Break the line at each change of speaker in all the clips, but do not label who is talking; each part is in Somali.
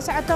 socoto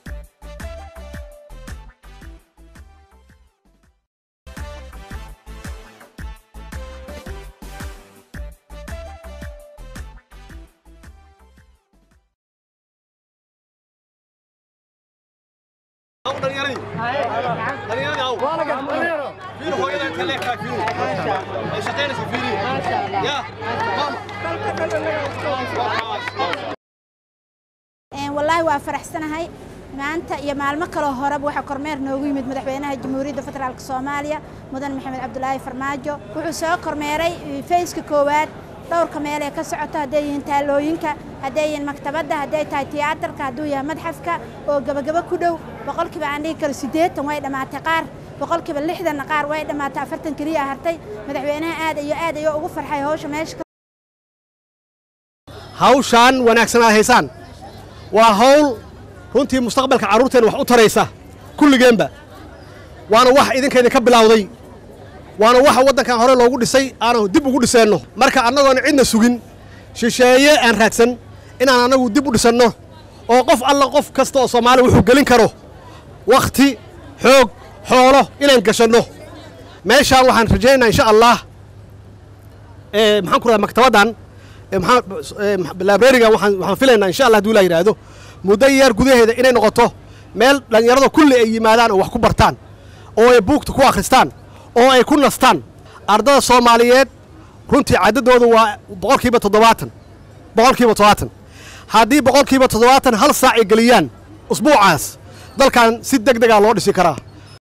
wallaahi waa faraxsanahay maanta iyo maalmo kaloo horeba waxaa kormeer noogu yimid madaxweynaha jamhuuriyadda federaalk soomaaliya mudan maxamed cabdulaahi farmaajo wuxuu soo kormeeray fayska koowaad dhowrka meel ee ka socoto hadday yihiin taalooyinka hadday yihiin maktabadda hadday tahay tiyaatarka hadduu yahay madxafka oo gebagabo ku dhow boqolkiiba aan dhigi karo siddeetan way dhammaatay qaar boqolkiiba lixdanna qaar way dhammaatay afartan keliya hartay madaxweynaha aad iyo aad ayuu ugu farxay hawsha meesha
hawshaan wanaagsan aad haysaan waa hawl runtii mustaqbalka carruurteen wax u taraysa kulligeenba waana wax idinka idinka bilowday waana waxa waddankan hore loogu dhisay aanu dib ugu dhiseenno marka annagoona cidna sugin shisheeye aan raadsan inaan annagu dib u dhisanno oo qof alla qof kasta oo soomaaliya wuxuu gelin karo wakhti xoog xoolo inaan gashanno meeshaan waxaan rajaynaynaa insha allah maxaan ku radaa maktabaddan librariga waxaan filaynaa insha allah haduu la yidhaahdo muddo yeer gudaheeda inay noqoto meel dhallinyarada kulli ay yimaadaan oo wax ku bartaan oo ay buugta ku akhristaan oo ay ku nastaan ardada soomaaliyeed runtii caddadooda waa boqolkiiba toddobaatan boqolkiiba toddobaatan haddii boqolkiiba toddobaatan hal saac ay geliyaan usbuucaas dalkan si deg degaa loo dhisi karaa